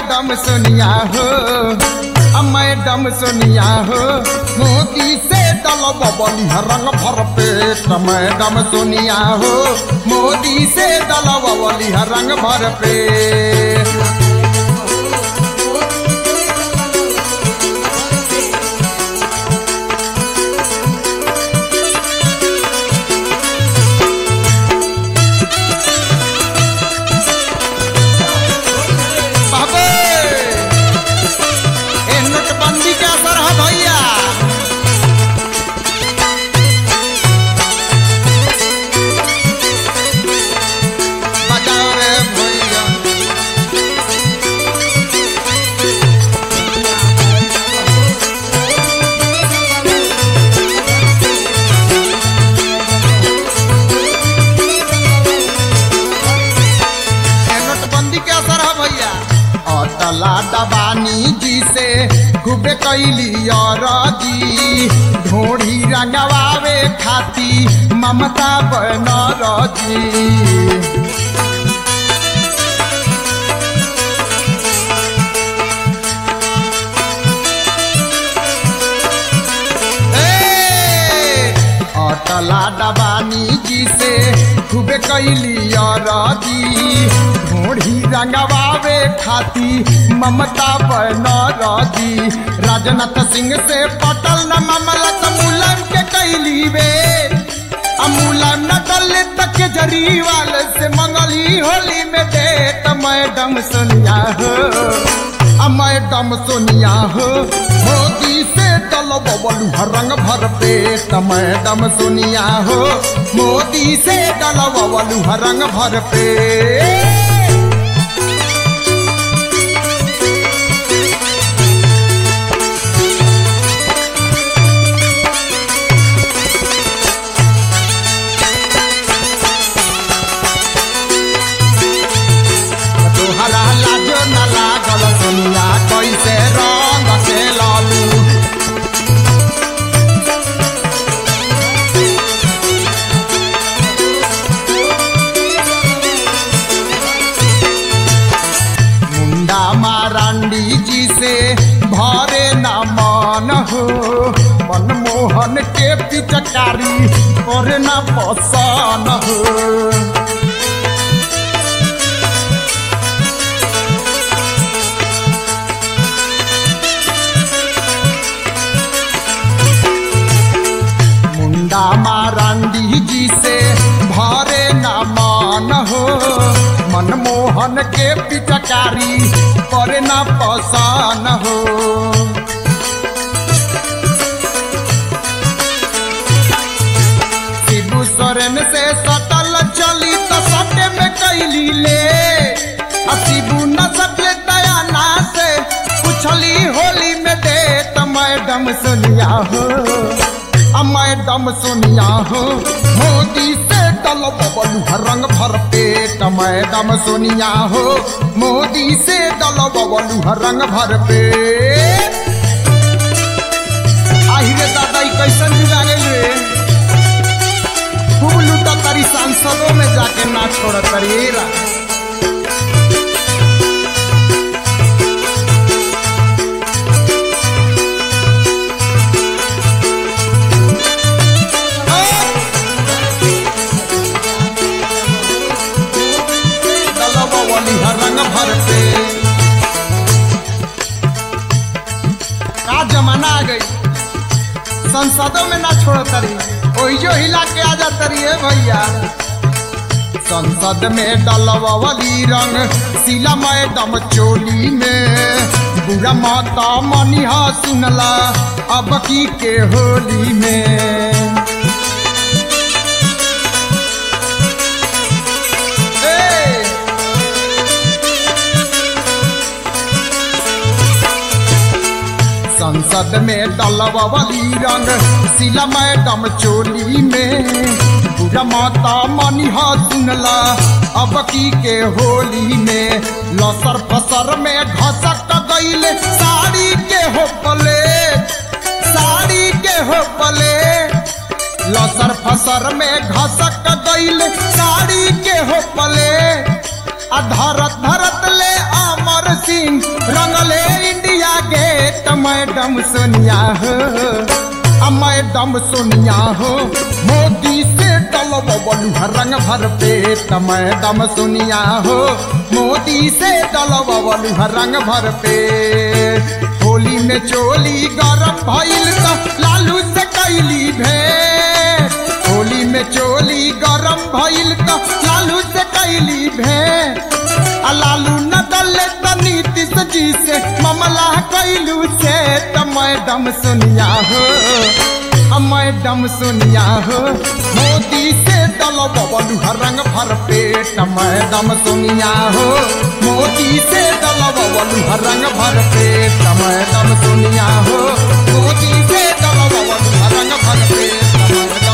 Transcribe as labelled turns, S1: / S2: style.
S1: Madam Sonia हो आ madam Sonia हो मोदी से दल बबली रंग भर पेट मैडम सोनिया हो मोदी से दल बबली रंग भर पेट बाबे ए नोटबंदी के असर है भैया बजाओ रे भैया ए नोटबंदी के असर है भैया अटला दबानी जी से खूबे कैली और जी ढोढ़ी रंगवावे खाती ममता बनर जी ए, अटला दबानी जी से खूबे कैली और जी ढोढ़ी रंगवावे खाती ममता बनर जी राजनाथ सिंह से पटल न मामला त मुलायम के कैली वे आ मुलायम न डले तक केजरीवाल से मंगली होली में दे त मैडम सोनिया हो आ मैडम सोनिया हो मोदी से दल बबलू रंग भर पेट मैडम सोनिया हो मोदी से दल बबलू रंग भर पेट तोहरा लाजो न लागल सोनिया कैसे रंग से लालू मुंडा मारांडी जी से भरे न मन हो मनमोहन के पिचकारी और न पसन हो मुंडा मारांडी जी से भरे न मान हो मनमोहन के पिचकारी पर न पसान हो शिबू सोरेन से सटल चली तो सटे में कैली ले आ शिबू न सकले दयाना से पूछली होली में दे त मैडम सोनिया हो आ मैडम सोनिया हो मोदी से दल बबलू रंग भर पेट मैडम सोनिया हो मोदी से दल बबलू रंग भर पेट आही रे दादा ई कैसन जुगा गइल रे खूब लूटा तारी सांसदों में जाके ना छोड़ तारी ए रा दलवा वाली हर रंग भर पे का जमाना आ गई संसदों में ना छोड़ तरी ओहियो हिला के आ जा तरी है भैया संसद में डलवावली रंग सीला मैडम चोली में बुरा माता मनिहा सुनला अब की के होली में ए! संसद में डलवावली रंग सीला मैडम चोली में बुरा माता मनिहा सुनला अब की के होली में लसर फसर में घसक गईल साड़ी के हो पले साड़ी के हो पले लसर फसर में घसक गईल साड़ी के हो पले आ धरत धरत ले अमर पर सिंह रंगले इंडिया गेट मैडम सोनिया हो आ मैडम सोनिया हो मोदी से डलबलू रंग भर पेट मैडम सोनिया हो मोदी से डलबलू रंग भर पेट होली में चोली गरम भइल त लालू से कैली भेंट होली में चोली गरम भइल त लालू से कैली भेंट आ लालू न दले त नीतीश जी से मामला कैलू से त मैडम सोनिया हो आ मैडम सोनिया हो मोदी से दल बबलू रंग भर पेट मैडम सोनिया हो मोदी से दल बबलू रंग भर पेट मैडम सोनिया हो मोदी से दल बबलू रंग भर पेट मैडम